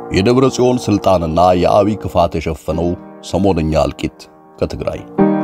የደብረ ጽዮን ስልጣንና የአብይ ክፋት የሸፈነው ሰሞነኛ እልቂት ከትግራይ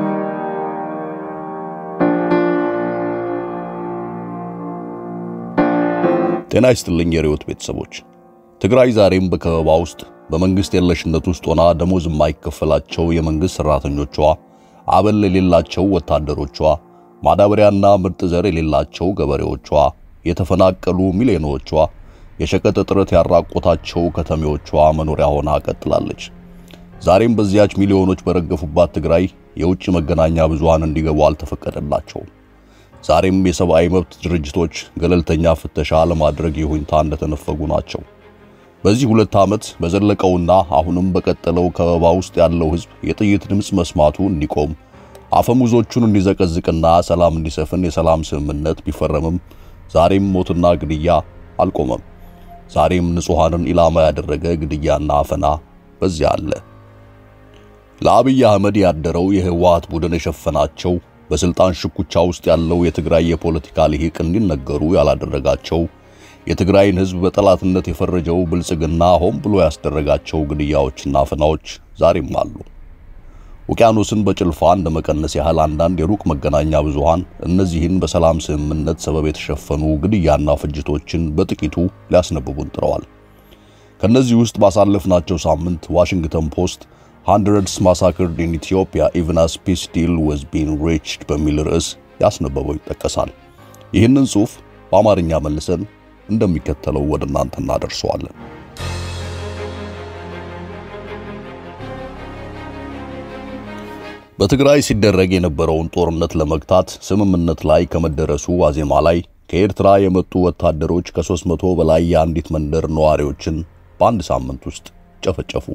ጤና ይስጥልኝ የርዕዮት ቤተሰቦች። ትግራይ ዛሬም በከበባ ውስጥ በመንግስት የለሽነት ውስጥ ሆና ደሞዝ የማይከፈላቸው የመንግስት ሰራተኞቿ፣ አበል የሌላቸው ወታደሮቿ፣ ማዳበሪያና ምርጥ ዘር የሌላቸው ገበሬዎቿ፣ የተፈናቀሉ ሚሊዮኖቿ፣ የሸቀጥ እጥረት ያራቆታቸው ከተሜዎቿ መኖሪያ ሆና ቀጥላለች። ዛሬም በዚያች ሚሊዮኖች በረገፉባት ትግራይ የውጭ መገናኛ ብዙሃን እንዲገቡ አልተፈቀደላቸውም። ዛሬም የሰብአዊ መብት ድርጅቶች ገለልተኛ ፍተሻ ለማድረግ ይሁንታ እንደተነፈጉ ናቸው። በዚህ ሁለት ዓመት በዘለቀውና አሁንም በቀጠለው ከበባ ውስጥ ያለው ሕዝብ የጥይት ድምፅ መስማቱ እንዲቆም አፈሙዞቹን እንዲዘቀዝቅና ሰላም እንዲሰፍን የሰላም ስምምነት ቢፈረምም ዛሬም ሞትና ግድያ አልቆመም። ዛሬም ንጹሐንን ኢላማ ያደረገ ግድያና አፈና በዚያ አለ። ለአብይ አህመድ ያደረው የህወሓት ቡድን የሸፈናቸው በስልጣን ሽኩቻ ውስጥ ያለው የትግራይ የፖለቲካ ልሂቅ እንዲነገሩ ያላደረጋቸው የትግራይን ህዝብ በጠላትነት የፈረጀው ብልጽግና ሆን ብሎ ያስደረጋቸው ግድያዎችና አፈናዎች ዛሬም አሉ። ውቅያኖስን በጭልፋ እንደ መቀነስ ያህል አንዳንድ የሩቅ መገናኛ ብዙሃን እነዚህን በሰላም ስምምነት ሰበብ የተሸፈኑ ግድያና ፍጅቶችን በጥቂቱ ሊያስነብቡን ጥረዋል። ከነዚህ ውስጥ ባሳለፍናቸው ሳምንት ዋሽንግተን ፖስት ሃንድረድስ ማሳክርድ ኢን ኢትዮጵያ ኢቭን አስ ፒስ ዲል ወዝ ቢን ሪችድ በሚል ርዕስ ያስነበበው ይጠቀሳል። ይህንን ጽሑፍ በአማርኛ መልሰን እንደሚከተለው ወደ እናንተ እናደርሰዋለን። በትግራይ ሲደረግ የነበረውን ጦርነት ለመግታት ስምምነት ላይ ከመደረሱ ዋዜማ ላይ ከኤርትራ የመጡ ወታደሮች ከ300 በላይ የአንዲት መንደር ነዋሪዎችን በአንድ ሳምንት ውስጥ ጨፈጨፉ።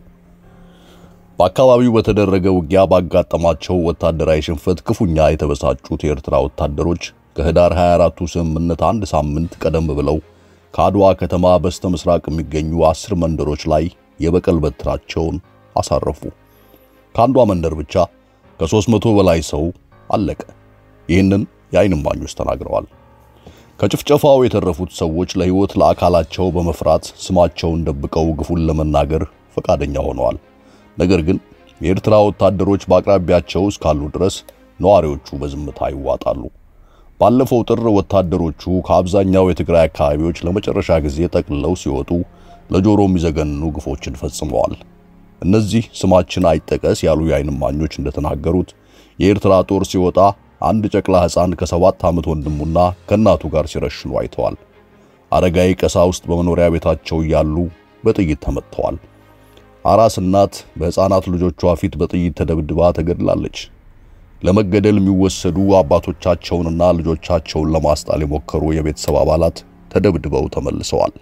በአካባቢው በተደረገ ውጊያ ባጋጠማቸው ወታደራዊ ሽንፈት ክፉኛ የተበሳጩት የኤርትራ ወታደሮች ከህዳር 24ቱ ስምምነት አንድ ሳምንት ቀደም ብለው ከአድዋ ከተማ በስተ ምስራቅ የሚገኙ አስር መንደሮች ላይ የበቀል በትራቸውን አሳረፉ። ከአንዷ መንደር ብቻ ከ300 በላይ ሰው አለቀ። ይህንን የዓይን እማኞች ተናግረዋል። ከጭፍጨፋው የተረፉት ሰዎች ለሕይወት ለአካላቸው በመፍራት ስማቸውን ደብቀው ግፉን ለመናገር ፈቃደኛ ሆነዋል። ነገር ግን የኤርትራ ወታደሮች በአቅራቢያቸው እስካሉ ድረስ ነዋሪዎቹ በዝምታ ይዋጣሉ። ባለፈው ጥር ወታደሮቹ ከአብዛኛው የትግራይ አካባቢዎች ለመጨረሻ ጊዜ ጠቅልለው ሲወጡ ለጆሮ የሚዘገንኑ ግፎችን ፈጽመዋል። እነዚህ ስማችን አይጠቀስ ያሉ የዓይን እማኞች እንደተናገሩት የኤርትራ ጦር ሲወጣ አንድ ጨቅላ ሕፃን ከሰባት ዓመት ወንድሙና ከእናቱ ጋር ሲረሽኑ አይተዋል። አረጋዊ ቀሳውስት በመኖሪያ ቤታቸው እያሉ በጥይት ተመትተዋል። አራስ እናት በሕፃናት ልጆቿ ፊት በጥይት ተደብድባ ተገድላለች። ለመገደል የሚወሰዱ አባቶቻቸውንና ልጆቻቸውን ለማስጣል የሞከሩ የቤተሰብ አባላት ተደብድበው ተመልሰዋል።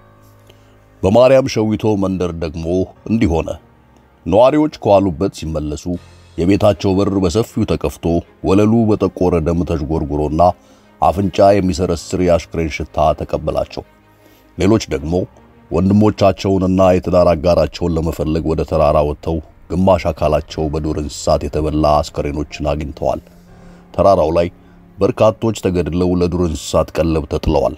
በማርያም ሸዊቶ መንደር ደግሞ እንዲህ ሆነ። ነዋሪዎች ከዋሉበት ሲመለሱ የቤታቸው በር በሰፊው ተከፍቶ ወለሉ በጠቆረ ደም ተዥጎርጉሮና አፍንጫ የሚሰረስር የአሽክሬን ሽታ ተቀበላቸው። ሌሎች ደግሞ ወንድሞቻቸውንና የትዳር አጋራቸውን ለመፈለግ ወደ ተራራ ወጥተው ግማሽ አካላቸው በዱር እንስሳት የተበላ አስከሬኖችን አግኝተዋል። ተራራው ላይ በርካቶች ተገድለው ለዱር እንስሳት ቀለብ ተጥለዋል።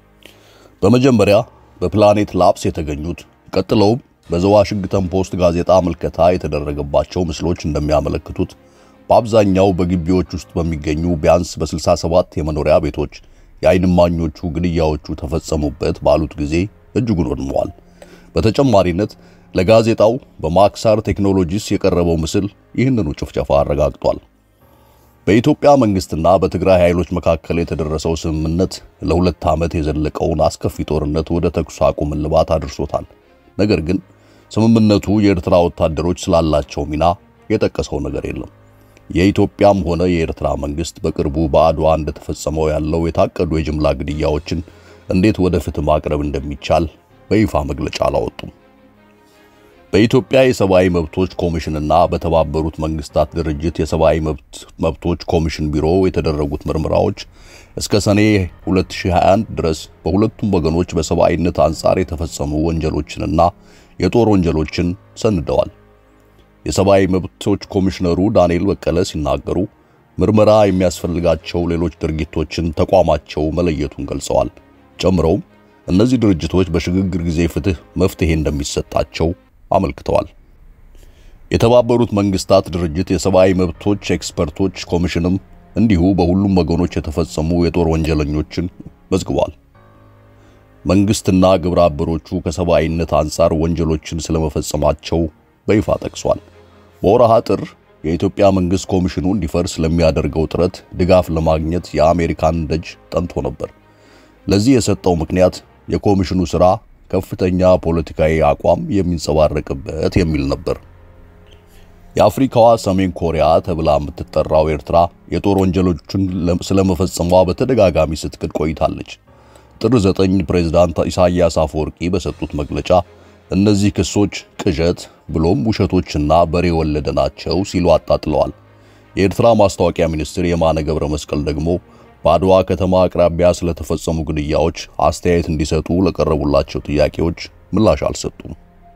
በመጀመሪያ በፕላኔት ላፕስ የተገኙት ቀጥለውም በዘዋሽንግተን ፖስት ጋዜጣ ምልከታ የተደረገባቸው ምስሎች እንደሚያመለክቱት በአብዛኛው በግቢዎች ውስጥ በሚገኙ ቢያንስ በ67 የመኖሪያ ቤቶች የዓይን እማኞቹ ግድያዎቹ ተፈጸሙበት ባሉት ጊዜ እጅጉን ወድመዋል። በተጨማሪነት ለጋዜጣው በማክሳር ቴክኖሎጂስ የቀረበው ምስል ይህንኑ ጭፍጨፋ አረጋግጧል። በኢትዮጵያ መንግስትና በትግራይ ኃይሎች መካከል የተደረሰው ስምምነት ለሁለት ዓመት የዘለቀውን አስከፊ ጦርነት ወደ ተኩስ አቁም እልባት አድርሶታል። ነገር ግን ስምምነቱ የኤርትራ ወታደሮች ስላላቸው ሚና የጠቀሰው ነገር የለም። የኢትዮጵያም ሆነ የኤርትራ መንግስት በቅርቡ በአድዋ እንደተፈጸመው ያለው የታቀዱ የጅምላ ግድያዎችን እንዴት ወደ ፍትህ ማቅረብ እንደሚቻል በይፋ መግለጫ አላወጡም። በኢትዮጵያ የሰብአዊ መብቶች ኮሚሽንና በተባበሩት መንግስታት ድርጅት የሰብአዊ መብቶች ኮሚሽን ቢሮ የተደረጉት ምርመራዎች እስከ ሰኔ 2021 ድረስ በሁለቱም ወገኖች በሰብአዊነት አንጻር የተፈጸሙ ወንጀሎችንና የጦር ወንጀሎችን ሰንደዋል። የሰብአዊ መብቶች ኮሚሽነሩ ዳንኤል በቀለ ሲናገሩ ምርመራ የሚያስፈልጋቸው ሌሎች ድርጊቶችን ተቋማቸው መለየቱን ገልጸዋል። ጨምረውም እነዚህ ድርጅቶች በሽግግር ጊዜ ፍትህ መፍትሄ እንደሚሰጣቸው አመልክተዋል። የተባበሩት መንግስታት ድርጅት የሰብአዊ መብቶች ኤክስፐርቶች ኮሚሽንም እንዲሁ በሁሉም ወገኖች የተፈጸሙ የጦር ወንጀለኞችን መዝግቧል። መንግስትና ግብረ አበሮቹ ከሰብአዊነት አንጻር ወንጀሎችን ስለመፈጸማቸው በይፋ ጠቅሷል። በወርሃ ጥር የኢትዮጵያ መንግስት ኮሚሽኑ እንዲፈርስ ለሚያደርገው ጥረት ድጋፍ ለማግኘት የአሜሪካን ደጅ ጠንቶ ነበር። ለዚህ የሰጠው ምክንያት የኮሚሽኑ ሥራ ከፍተኛ ፖለቲካዊ አቋም የሚንጸባረቅበት የሚል ነበር። የአፍሪካዋ ሰሜን ኮሪያ ተብላ የምትጠራው ኤርትራ የጦር ወንጀሎችን ስለመፈጸሟ በተደጋጋሚ ስትክድ ቆይታለች። ጥር 9 ፕሬዝዳንት ኢሳያስ አፈወርቂ በሰጡት መግለጫ እነዚህ ክሶች ቅዠት ብሎም ውሸቶችና በሬ ወለደ ናቸው ሲሉ አጣጥለዋል። የኤርትራ ማስታወቂያ ሚኒስትር የማነ ገብረ መስቀል ደግሞ በአድዋ ከተማ አቅራቢያ ስለተፈጸሙ ግድያዎች አስተያየት እንዲሰጡ ለቀረቡላቸው ጥያቄዎች ምላሽ አልሰጡም።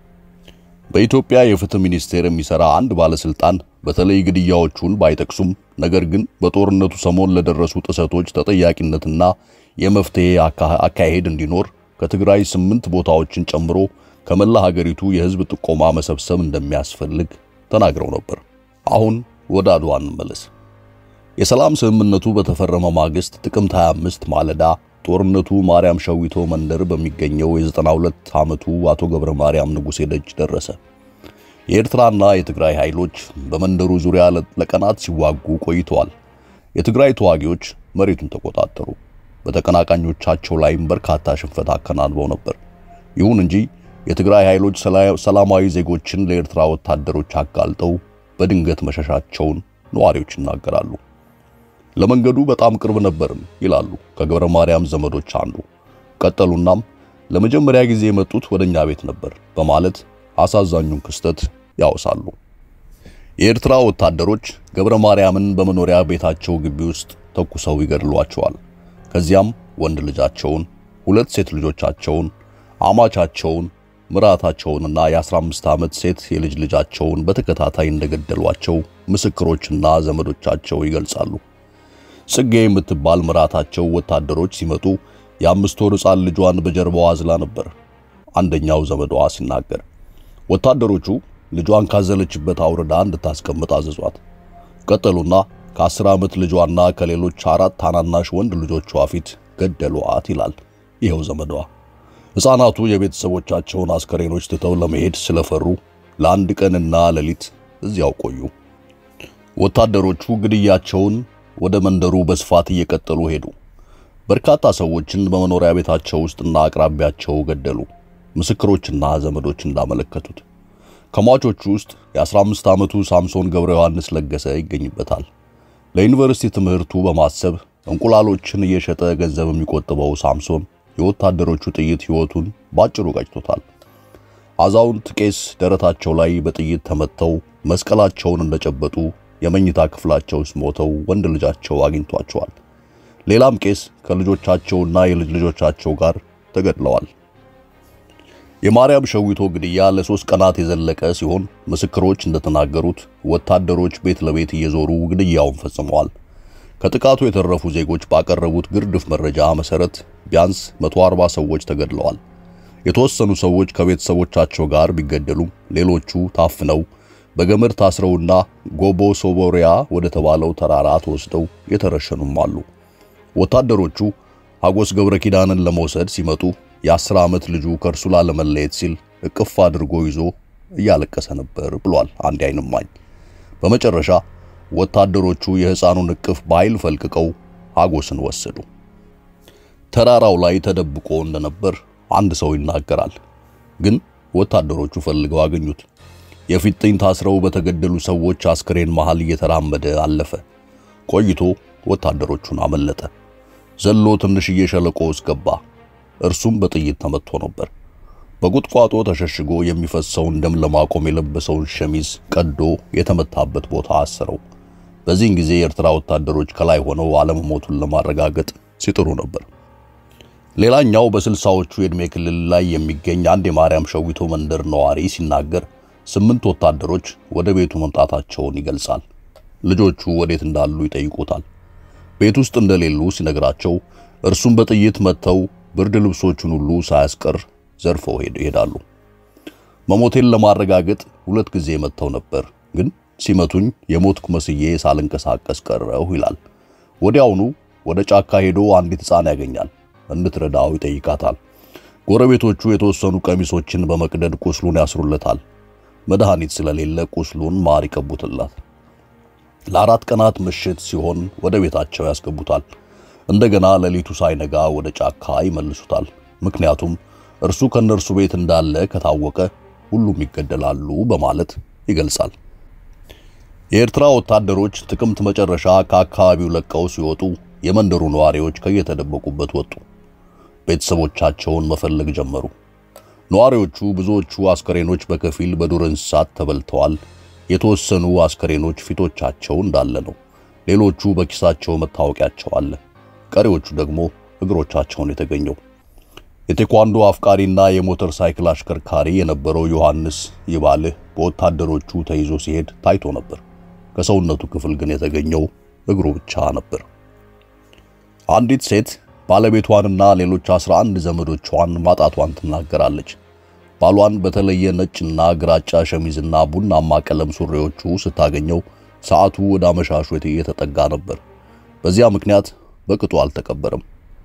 በኢትዮጵያ የፍትህ ሚኒስቴር የሚሰራ አንድ ባለስልጣን በተለይ ግድያዎቹን ባይጠቅሱም ነገር ግን በጦርነቱ ሰሞን ለደረሱ ጥሰቶች ተጠያቂነትና የመፍትሄ አካሄድ እንዲኖር ከትግራይ ስምንት ቦታዎችን ጨምሮ ከመላ ሀገሪቱ የህዝብ ጥቆማ መሰብሰብ እንደሚያስፈልግ ተናግረው ነበር። አሁን ወደ አድዋ እንመለስ። የሰላም ስምምነቱ በተፈረመ ማግስት ጥቅምት 25 ማለዳ ጦርነቱ ማርያም ሸዊቶ መንደር በሚገኘው የ92 ዓመቱ አቶ ገብረ ማርያም ንጉሴ ደጅ ደረሰ። የኤርትራና የትግራይ ኃይሎች በመንደሩ ዙሪያ ለቀናት ሲዋጉ ቆይተዋል። የትግራይ ተዋጊዎች መሬቱን ተቆጣጠሩ። በተቀናቃኞቻቸው ላይም በርካታ ሽንፈት አከናንበው ነበር። ይሁን እንጂ የትግራይ ኃይሎች ሰላማዊ ዜጎችን ለኤርትራ ወታደሮች አጋልጠው በድንገት መሸሻቸውን ነዋሪዎች ይናገራሉ። ለመንገዱ በጣም ቅርብ ነበርን ይላሉ ከገብረ ማርያም ዘመዶች አንዱ። ቀጠሉናም ለመጀመሪያ ጊዜ የመጡት ወደኛ ቤት ነበር በማለት አሳዛኙን ክስተት ያወሳሉ። የኤርትራ ወታደሮች ገብረ ማርያምን በመኖሪያ ቤታቸው ግቢ ውስጥ ተኩሰው ይገድሏቸዋል። ከዚያም ወንድ ልጃቸውን፣ ሁለት ሴት ልጆቻቸውን፣ አማቻቸውን፣ ምራታቸውንና የ15 ዓመት ሴት የልጅ ልጃቸውን በተከታታይ እንደገደሏቸው ምስክሮችና ዘመዶቻቸው ይገልጻሉ። ጽጌ የምትባል ምራታቸው ወታደሮች ሲመጡ የአምስት ወር ሕፃን ልጇን በጀርባዋ አዝላ ነበር። አንደኛው ዘመዷ ሲናገር ወታደሮቹ ልጇን ካዘለችበት አውርዳ እንድታስቀምጥ አዘዟት። ቀጠሉና ከአስር ዓመት ልጇና ከሌሎች አራት ታናናሽ ወንድ ልጆቿ ፊት ገደሏት ይላል ይኸው ዘመዷ። ሕፃናቱ የቤተሰቦቻቸውን አስከሬኖች ትተው ለመሄድ ስለፈሩ ለአንድ ቀንና ሌሊት እዚያው ቆዩ። ወታደሮቹ ግድያቸውን ወደ መንደሩ በስፋት እየቀጠሉ ሄዱ። በርካታ ሰዎችን በመኖሪያ ቤታቸው ውስጥና አቅራቢያቸው ገደሉ። ምስክሮችና ዘመዶች እንዳመለከቱት ከሟቾቹ ውስጥ የ15 ዓመቱ ሳምሶን ገብረ ዮሐንስ ለገሰ ይገኝበታል። ለዩኒቨርሲቲ ትምህርቱ በማሰብ እንቁላሎችን እየሸጠ ገንዘብ የሚቆጥበው ሳምሶን የወታደሮቹ ጥይት ሕይወቱን ባጭሩ ቀጭቶታል። አዛውንት ቄስ ደረታቸው ላይ በጥይት ተመተው መስቀላቸውን እንደጨበጡ የመኝታ ክፍላቸው ውስጥ ሞተው ወንድ ልጃቸው አግኝቷቸዋል። ሌላም ቄስ ከልጆቻቸውና የልጅ ልጆቻቸው ጋር ተገድለዋል። የማርያም ሸዊቶ ግድያ ለሶስት ቀናት የዘለቀ ሲሆን ምስክሮች እንደተናገሩት ወታደሮች ቤት ለቤት እየዞሩ ግድያውን ፈጽመዋል። ከጥቃቱ የተረፉ ዜጎች ባቀረቡት ግርድፍ መረጃ መሰረት ቢያንስ 140 ሰዎች ተገድለዋል። የተወሰኑ ሰዎች ከቤተሰቦቻቸው ጋር ቢገደሉም ሌሎቹ ታፍነው በገመድ ታስረውና ጎቦ ሶቦሪያ ወደ ተባለው ተራራ ተወስደው የተረሸኑም አሉ። ወታደሮቹ ሀጎስ ገብረ ኪዳንን ለመውሰድ ሲመጡ የአስር ዓመት ልጁ ከእርሱ ላለመለየት ሲል እቅፍ አድርጎ ይዞ እያለቀሰ ነበር ብሏል አንድ ዓይን እማኝ። በመጨረሻ ወታደሮቹ የሕፃኑን እቅፍ በኃይል ፈልቅቀው ሀጎስን ወሰዱ። ተራራው ላይ ተደብቆ እንደነበር አንድ ሰው ይናገራል። ግን ወታደሮቹ ፈልገው አገኙት። የፊጥኝ ታስረው በተገደሉ ሰዎች አስክሬን መሃል እየተራመደ አለፈ። ቆይቶ ወታደሮቹን አመለጠ። ዘሎ ትንሽዬ ሸለቆ ውስጥ ገባ። እርሱም በጥይት ተመትቶ ነበር። በቁጥቋጦ ተሸሽጎ የሚፈሰውን ደም ለማቆም የለበሰውን ሸሚዝ ቀዶ የተመታበት ቦታ አሰረው። በዚህን ጊዜ የኤርትራ ወታደሮች ከላይ ሆነው አለመሞቱን ለማረጋገጥ ሲጥሩ ነበር። ሌላኛው በስልሳዎቹ የዕድሜ ክልል ላይ የሚገኝ አንድ የማርያም ሸዊቶ መንደር ነዋሪ ሲናገር ስምንት ወታደሮች ወደ ቤቱ መምጣታቸውን ይገልጻል። ልጆቹ ወዴት እንዳሉ ይጠይቁታል። ቤት ውስጥ እንደሌሉ ሲነግራቸው እርሱም በጥይት መጥተው ብርድ ልብሶቹን ሁሉ ሳያስቀር ዘርፈው ይሄዳሉ። መሞቴን ለማረጋገጥ ሁለት ጊዜ መጥተው ነበር፣ ግን ሲመቱኝ የሞትኩ መስዬ ሳልንቀሳቀስ ቀረሁ ይላል። ወዲያውኑ ወደ ጫካ ሄዶ አንዲት ሕፃን ያገኛል። እንድትረዳው ይጠይቃታል። ጎረቤቶቹ የተወሰኑ ቀሚሶችን በመቅደድ ቁስሉን ያስሩለታል። መድኃኒት ስለሌለ ቁስሉን ማር ይቀቡትላት። ለአራት ቀናት ምሽት ሲሆን ወደ ቤታቸው ያስገቡታል። እንደገና ሌሊቱ ሳይነጋ ወደ ጫካ ይመልሱታል። ምክንያቱም እርሱ ከነርሱ ቤት እንዳለ ከታወቀ ሁሉም ይገደላሉ በማለት ይገልጻል። የኤርትራ ወታደሮች ጥቅምት መጨረሻ ከአካባቢው ለቀው ሲወጡ የመንደሩ ነዋሪዎች ከየተደበቁበት ወጡ። ቤተሰቦቻቸውን መፈለግ ጀመሩ። ነዋሪዎቹ ብዙዎቹ አስከሬኖች በከፊል በዱር እንስሳት ተበልተዋል። የተወሰኑ አስከሬኖች ፊቶቻቸው እንዳለ ነው። ሌሎቹ በኪሳቸው መታወቂያቸው አለ። ቀሪዎቹ ደግሞ እግሮቻቸውን የተገኘው። የቴኳንዶ አፍቃሪና የሞተር ሳይክል አሽከርካሪ የነበረው ዮሐንስ ይባልህ በወታደሮቹ ተይዞ ሲሄድ ታይቶ ነበር። ከሰውነቱ ክፍል ግን የተገኘው እግሩ ብቻ ነበር። አንዲት ሴት ባለቤቷንና ሌሎች 11 ዘመዶቿን ማጣቷን ትናገራለች። ባሏን በተለየ ነጭና ግራጫ ሸሚዝና ቡናማ ቀለም ሱሪዎቹ ስታገኘው ሰዓቱ ወደ አመሻሹ የተጠጋ ነበር። በዚያ ምክንያት በቅጡ አልተቀበረም።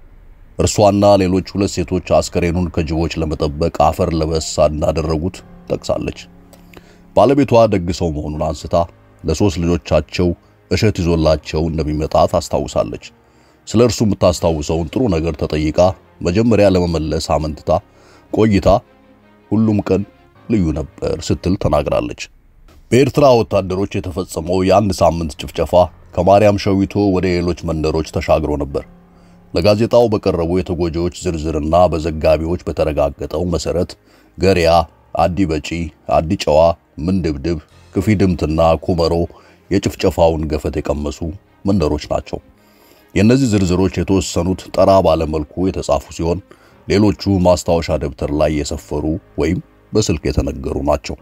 እርሷና ሌሎች ሁለት ሴቶች አስከሬኑን ከጅቦች ለመጠበቅ አፈር ለበስ እንዳደረጉት ጠቅሳለች። ባለቤቷ ደግ ሰው መሆኑን አንስታ ለሶስት ልጆቻቸው እሸት ይዞላቸው እንደሚመጣ ታስታውሳለች። ስለ እርሱ የምታስታውሰውን ጥሩ ነገር ተጠይቃ መጀመሪያ ለመመለስ አመንትታ ቆይታ ሁሉም ቀን ልዩ ነበር ስትል ተናግራለች። በኤርትራ ወታደሮች የተፈጸመው የአንድ ሳምንት ጭፍጨፋ ከማርያም ሸዊቶ ወደ ሌሎች መንደሮች ተሻግሮ ነበር። ለጋዜጣው በቀረቡ የተጎጂዎች ዝርዝርና በዘጋቢዎች በተረጋገጠው መሰረት ገሪያ፣ አዲ በጪ፣ አዲ ጨዋ፣ ምንድብድብ፣ ክፊድምትና ኩመሮ የጭፍጨፋውን ገፈት የቀመሱ መንደሮች ናቸው። የእነዚህ ዝርዝሮች የተወሰኑት ጠራ ባለመልኩ የተጻፉ ሲሆን ሌሎቹ ማስታወሻ ደብተር ላይ የሰፈሩ ወይም በስልክ የተነገሩ ናቸው።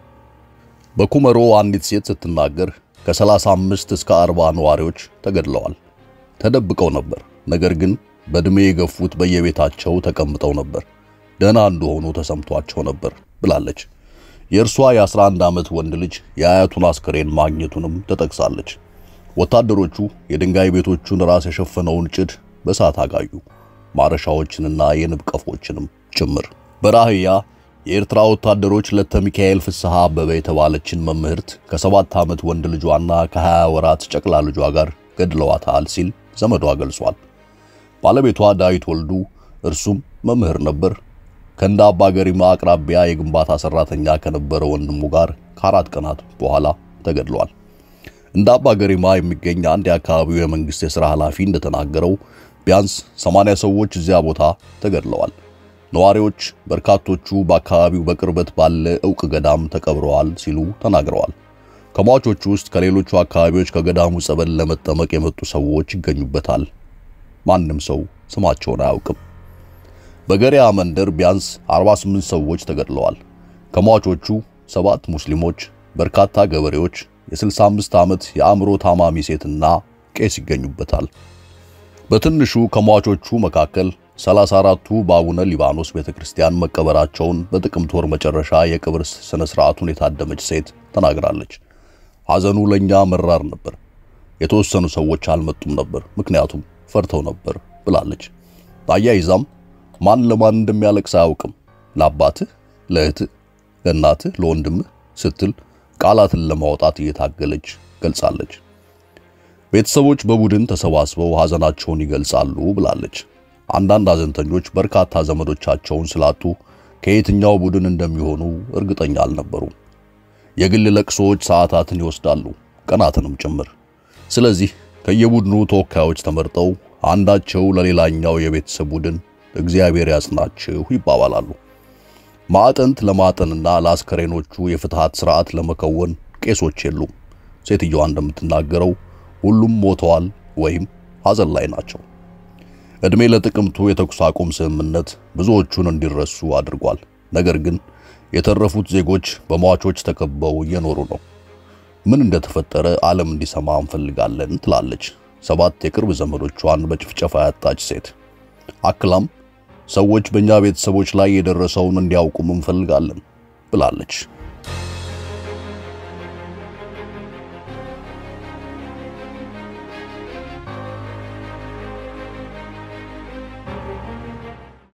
በኩመሮ አንዲት ሴት ስትናገር ከ35 እስከ 40 ነዋሪዎች ተገድለዋል። ተደብቀው ነበር፣ ነገር ግን በዕድሜ የገፉት በየቤታቸው ተቀምጠው ነበር። ደህና እንደሆኑ ተሰምቷቸው ነበር ብላለች። የእርሷ የ11 ዓመት ወንድ ልጅ የአያቱን አስከሬን ማግኘቱንም ተጠቅሳለች። ወታደሮቹ የድንጋይ ቤቶቹን ራስ የሸፈነውን ጭድ በእሳት አጋዩ፣ ማረሻዎችንና የንብ ቀፎችንም ጭምር። በራህያ የኤርትራ ወታደሮች ለተ ሚካኤል ፍስሐ አበበ የተባለችን መምህርት ከሰባት ዓመት ወንድ ልጇና ከ20 ወራት ጨቅላ ልጇ ጋር ገድለዋታል ሲል ዘመዷ ገልጿል። ባለቤቷ ዳዊት ወልዱ እርሱም መምህር ነበር። ከእንደ አባ ገሪማ አቅራቢያ የግንባታ ሰራተኛ ከነበረ ወንድሙ ጋር ከአራት ቀናት በኋላ ተገድሏል። እንደ አባ ገሪማ የሚገኝ አንድ የአካባቢው የመንግስት የሥራ ኃላፊ እንደተናገረው ቢያንስ 80 ሰዎች እዚያ ቦታ ተገድለዋል። ነዋሪዎች በርካቶቹ በአካባቢው በቅርበት ባለ ዕውቅ ገዳም ተቀብረዋል ሲሉ ተናግረዋል። ከሟቾቹ ውስጥ ከሌሎቹ አካባቢዎች ከገዳሙ ጸበል ለመጠመቅ የመጡ ሰዎች ይገኙበታል። ማንም ሰው ስማቸውን አያውቅም። በገሪያ መንደር ቢያንስ 48 ሰዎች ተገድለዋል። ከሟቾቹ ሰባት ሙስሊሞች፣ በርካታ ገበሬዎች፣ የ65 ዓመት የአእምሮ ታማሚ ሴትና ቄስ ይገኙበታል። በትንሹ ከሟቾቹ መካከል 34ቱ በአቡነ ሊባኖስ ቤተክርስቲያን መቀበራቸውን በጥቅምት ወር መጨረሻ የቅብር ስነ ስርዓቱን የታደመች ሴት ተናግራለች። ሐዘኑ ለኛ መራር ነበር። የተወሰኑ ሰዎች አልመጡም ነበር፣ ምክንያቱም ፈርተው ነበር ብላለች። አያይዛም ማን ለማን እንደሚያለቅስ አያውቅም፣ ለአባትህ፣ ለእህትህ፣ ለእናትህ፣ ለወንድምህ ስትል ቃላትን ለማውጣት እየታገለች ገልጻለች። ቤተሰቦች በቡድን ተሰባስበው ሐዘናቸውን ይገልጻሉ ብላለች። አንዳንድ ሐዘንተኞች በርካታ ዘመዶቻቸውን ስላጡ ከየትኛው ቡድን እንደሚሆኑ እርግጠኛ አልነበሩም። የግል ለቅሶዎች ሰዓታትን ይወስዳሉ፣ ቀናትንም ጭምር። ስለዚህ ከየቡድኑ ተወካዮች ተመርጠው አንዳቸው ለሌላኛው የቤተሰብ ቡድን እግዚአብሔር ያጽናችሁ ይባባላሉ። ማዕጠንት ለማጠንና ለአስከሬኖቹ የፍትሃት ሥርዓት ለመከወን ቄሶች የሉም። ሴትየዋ እንደምትናገረው ሁሉም ሞተዋል ወይም ሐዘን ላይ ናቸው። ዕድሜ ለጥቅምቱ የተኩስ አቁም ስምምነት ብዙዎቹን እንዲረሱ አድርጓል። ነገር ግን የተረፉት ዜጎች በሟቾች ተከበው እየኖሩ ነው። ምን እንደተፈጠረ ዓለም እንዲሰማ እንፈልጋለን ትላለች ሰባት የቅርብ ዘመዶቿን በጭፍጨፋ ያጣች ሴት። አክላም ሰዎች በእኛ ቤተሰቦች ላይ የደረሰውን እንዲያውቁም እንፈልጋለን ብላለች